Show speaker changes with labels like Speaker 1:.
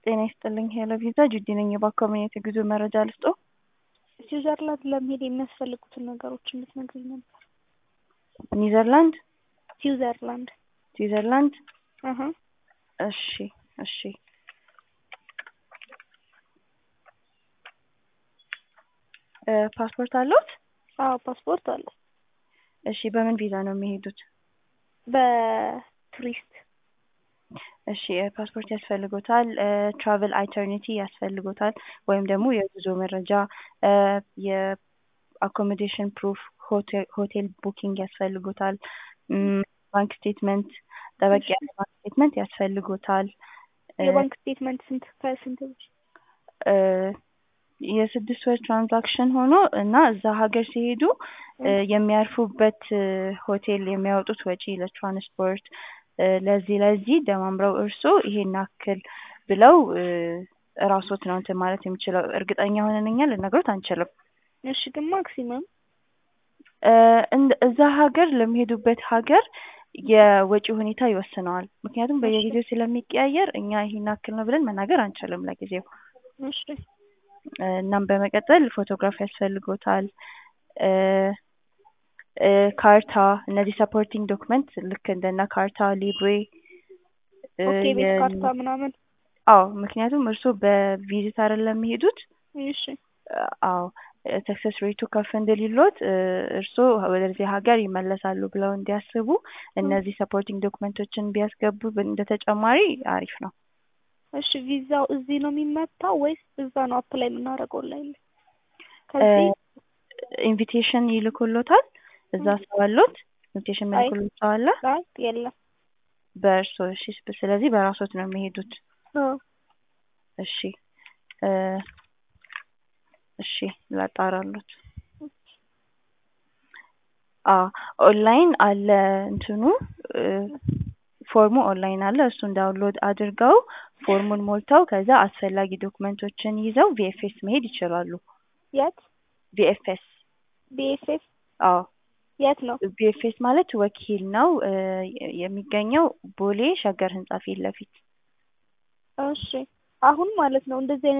Speaker 1: ጤና ይስጥልኝ ሄሎ ቪዛ ጁዲ ነኝ። የባንክ ኮሚኒቲ ጉዞ መረጃ ልስጦ?
Speaker 2: ስዊዘርላንድ ለመሄድ የሚያስፈልጉትን ነገሮች እንድትነግሪኝ ነበር።
Speaker 1: ኒዘርላንድ
Speaker 2: ስዊዘርላንድ
Speaker 1: ስዊዘርላንድ
Speaker 2: አሀ
Speaker 1: እሺ እሺ እ ፓስፖርት አለዎት?
Speaker 2: አዎ ፓስፖርት አለ።
Speaker 1: እሺ በምን ቪዛ ነው የሚሄዱት?
Speaker 2: በቱሪስት
Speaker 1: እሺ ፓስፖርት ያስፈልጎታል። ትራቨል አይተርኒቲ ያስፈልጎታል ወይም ደግሞ የጉዞ መረጃ እ የአኮሞዴሽን ፕሩፍ ሆቴል ቡኪንግ ያስፈልጎታል። እም ባንክ ስቴትመንት ጠበቅ ያለ ባንክ ስቴትመንት ያስፈልጎታል። እ
Speaker 2: የባንክ ስቴትመንት ስንት ከስንት ብር?
Speaker 1: እ የስድስት ወር ትራንዛክሽን ሆኖ እና እዛ ሀገር ሲሄዱ እ የሚያርፉበት ሆቴል የሚያወጡት ወጪ ለትራንስፖርት እ ለዚህ ለዚህ ደማምረው እርስዎ ይሄን ያክል ብለው እ እራስዎት ነው እንትን ማለት የሚችለው እርግጠኛ ሆነን እኛ ልንነግሮት አንችልም።
Speaker 2: እሺ ግን ማክሲመም
Speaker 1: እ እንደ እዛ ሀገር ለሚሄዱበት ሀገር የወጪ ሁኔታ ይወስነዋል። ምክንያቱም በየጊዜው ስለሚቀያየር እኛ ይሄን ያክል ነው ብለን መናገር አንችልም ለጊዜው።
Speaker 2: እሺ
Speaker 1: እ እናም በመቀጠል ፎቶግራፍ ያስፈልጎታል። እ እ ካርታ እነዚህ ሰፖርቲንግ ዶክመንት ልክ እንደነ ካርታ ሊብሬ እ
Speaker 2: ኦኬ ቤት
Speaker 1: የ-
Speaker 2: ካርታ ምናምን
Speaker 1: አዎ ምክንያቱም እርስዎ በቪዚት አይደለም የሚሄዱት
Speaker 2: እሺ
Speaker 1: አዎ ሰክሰስ ሬቱ ከፍ እንዲልልዎት እ እርስዎ ወደዚህ ሀገር ይመለሳሉ ብለው እንዲያስቡ እነዚህ ሰፖርቲንግ ዶክመንቶችን ቢያስገቡ እንደ ተጨማሪ አሪፍ ነው።
Speaker 2: እሺ ቪዛው እዚህ ነው የሚመታው ወይስ እዛ ነው አፕላይ የምናደርገው ኦንላይን ላይ?
Speaker 1: እ
Speaker 2: ከዚህ
Speaker 1: ኢንቪቴሽን ይልኩልዎታል? እዛ ሰው አለዎት? ኢንቪቴሽን
Speaker 2: አይ
Speaker 1: የሚልኩልዎት ሰው አለ?
Speaker 2: አይ የለም።
Speaker 1: በእርስዎ እሺ ስለዚህ በራስዎት ነው የሚሄዱት?
Speaker 2: አዎ
Speaker 1: እሺ እ እሺ ላጣራልዎት። አዎ ኦንላይን አለ እንትኑ እ ፎርሙ ኦንላይን አለ እሱን ዳውንሎድ አድርገው ፎርሙን ሞልተው ከዛ አስፈላጊ ዶክመንቶችን ይዘው ቪኤፍኤስ መሄድ ይችላሉ።
Speaker 2: የት?
Speaker 1: ቪኤፍኤስ
Speaker 2: ቢኤስኤፍ
Speaker 1: አዎ
Speaker 2: የት ነው?
Speaker 1: ቪኤፍኤስ ማለት ወኪል ነው እ የሚገኘው ቦሌ ሸገር ህንጻ ፊት ለፊት።
Speaker 2: እሺ አሁን ማለት ነው እንደዚህ አይነት